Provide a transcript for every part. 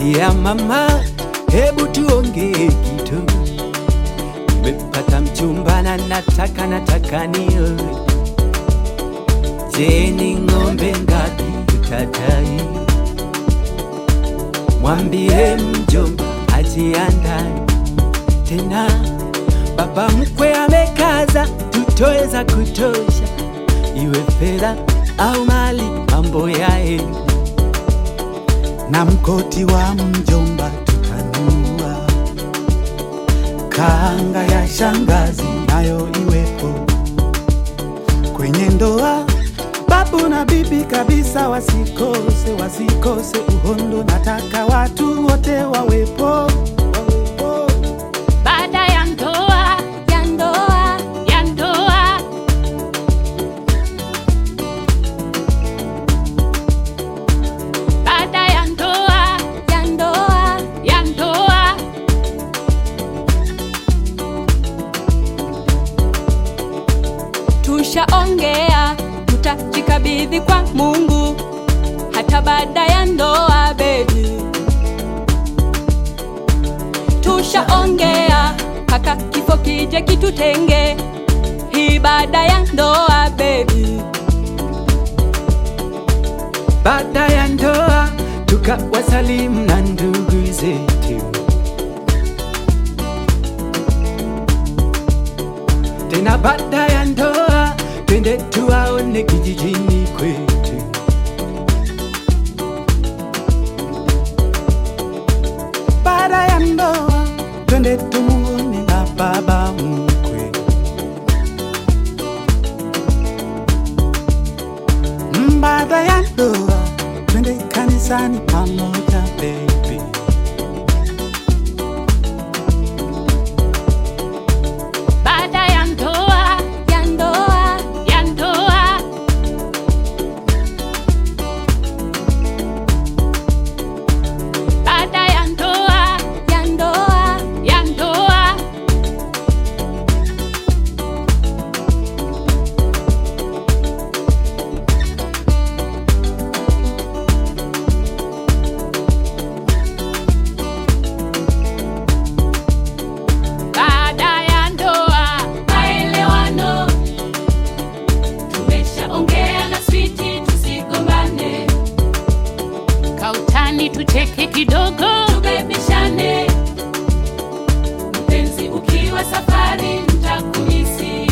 ya mama, hebu tuongee kitu. Nimepata mchumba na nataka nataka nioe. Je, ni ng'ombe ngapi utadai? Mwambie mjomba ajiandae tena, baba mkwe amekaza, tutoe za kutosha, iwe fedha au mali, mambo yaende na mkoti wa mjomba tutanua, kanga ya shangazi nayo iwepo kwenye ndoa. Babu na bibi kabisa wasikose, wasikose uhondo. Nataka watu wote wawepo, wawepo. Baada ya ndoa, ya ndoa, ya ndoa. Baada ya ndoa, ya ndoa, ya ndoa. Tushaongea, tutajikabidhi kwa Mungu hata baada ya ndoa, baby. Tushaongea mpaka kifo kije kitutenge, hii baada ya ndoa, baby. baada ya ndoa tukawasalimu na ndugu zetu, tena baada ya ndoa twende tuwaone kijijini kwetu. Baada ya ndoa twende tumuone na baba mkwe. Mm, Baada ya ndoa twende kanisani pamoja baby. Baada ya ndoa, ya ndoa, ya ndoa. Baada ya ndoa, ya ndoa, ya ndoa. Baada ya ndoa, maelewano. Tumeshaongea na switi, tusigombane. Kautani tucheke kidogo, tubebishane. Mpenzi ukiwa safari, nitakumisi.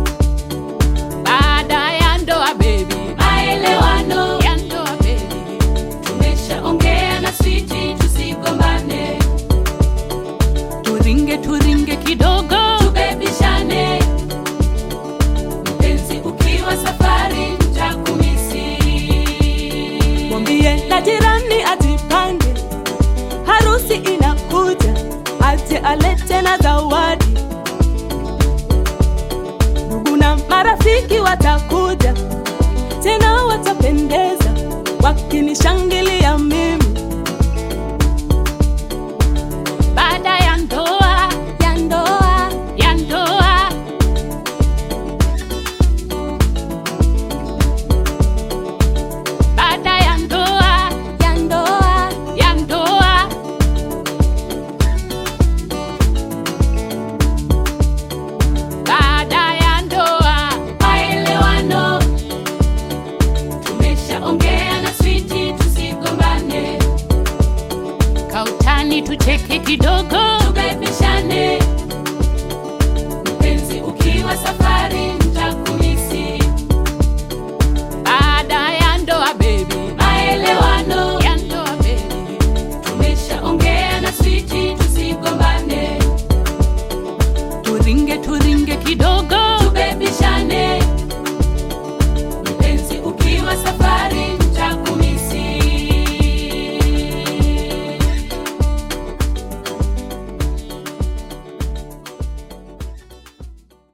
Baada ya ndoa, baby, maelewano ya ndoa, baby. Tumeshaongea na switi, tusigombane turinge turinge kidogo tubebishane mpenzi ukiwa safari ntakumisi mwambie na jirani ajipange, harusi inakuja, aje alete na zawadi. Ndugu na marafiki wata